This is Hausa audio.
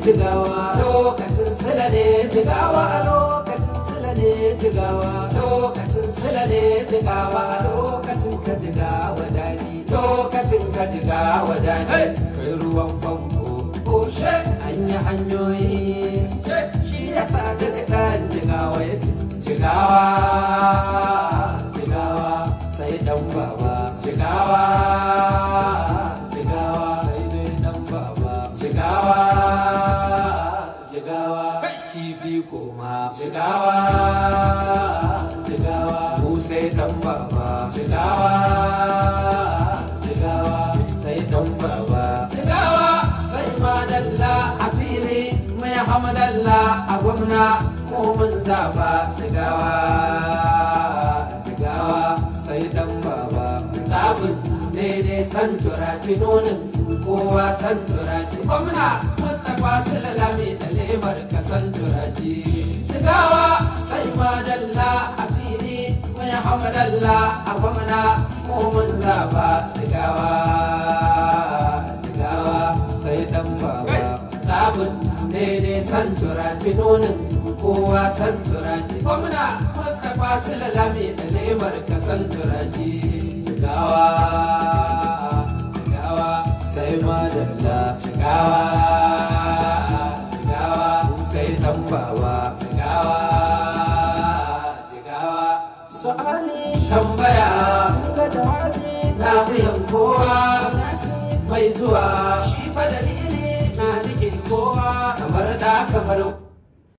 jigawa lokacin sila ne jigawa lokacin sila ne jigawa lokacin sila ne jigawa lokacin ka jigawa dadi lokacin ka jigawa dadi kai ruwan famfo koshe an yi hanyoyi shi yasa daga kan jigawa ya ci jigawa jigawa sai dan baba jigawa jigawa sai dai dan baba jigawa jigawa kifi koma jigawa jigawa mu sai dan baba jigawa jigawa sai dan baba jigawa sai madalla a fili mai hamadalla a gwamna ko mun zaba jigawa jigawa sai dan baba sabon ne dai san turaki nonin kowa san turaki gwamna mustapha sulalami da lemar ka san turaki jigawa sai madalla a fili mai hamadalla a gwamna ko mun zaba jigawa jigawa sai dan baba sabon ne dai san turaki nonin kowa san turaki gwamna mustapha sulalami da lemar ka san turaki jigawa jigawa sai madalla jigawa jigawa sai dan baba jigawa jigawa su'ali tambaya ga jawabi na wuyan kowa mai zuwa shi fa dalili na nake kowa kamar da kamar